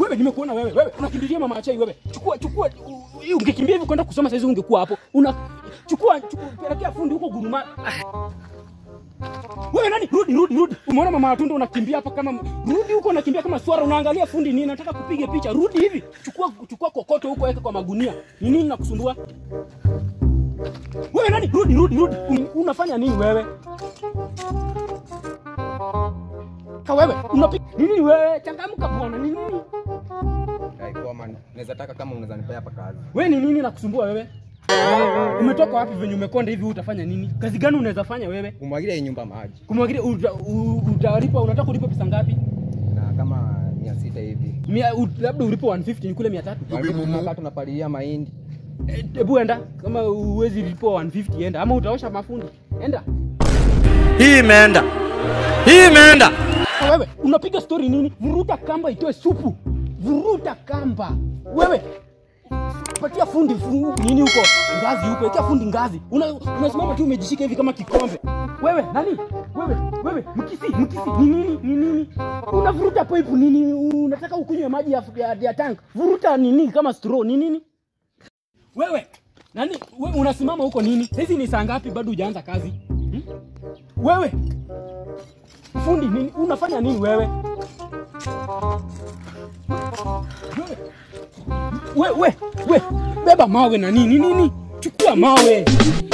wewe nimekuona wewe wewe unakimbilia mama achai wewe chukua chukua u- u- ungekimbia hivi kwenda kusoma saizi ungekuwa hapo una chukua chukua pelekea fundi huko guruma wewe nani rudi rudi rudi umeona mama watunda unakimbia hapa kama rudi huko unakimbia kama swara unaangalia fundi nini nataka kupiga picha rudi hivi chukua chukua kokoto huko weka kwa magunia ni nini nakusumbua wewe nani rudi rudi rudi Un, unafanya nini wewe ka wewe unapiga nini wewe changamka bwana ni nini Ai, poa man. Naweza taka kama unaweza nipea hapa kazi. wewe ni nini nakusumbua wewe umetoka wapi venye umekonda hivi utafanya nini kazi gani unaweza fanya wewe Kumwagilia hii nyumba maji. kumwagilia uta- u- utalipa unataka kulipa pesa ngapi Na kama mia sita hivi. Mia, u, labda ulipo 150 nikule 300 Tunakaa tunapalilia mahindi. Eh, hebu enda kama uwezi lipo 150 enda ama utaosha mafundi enda Hii imeenda. Hii imeenda. Sasa wewe unapiga story nini vuruta kamba itoe supu vuruta kamba wewe patia fundi fu, nini huko ngazi huko ikia fundi ngazi Una- unasimama tu umejishika hivi kama kikombe wewe nani wewe wewe mkisi mkisi ni nini ni nini unavuruta pipe nini unataka ukunywe maji ya, ya, ya tank vuruta nini kama straw ni nini wewe nani we, unasimama huko nini hizi ni saa ngapi bado hujaanza kazi hmm? wewe fundi nini unafanya nini wewe we, we, we, beba mawe na nini nini chukua mawe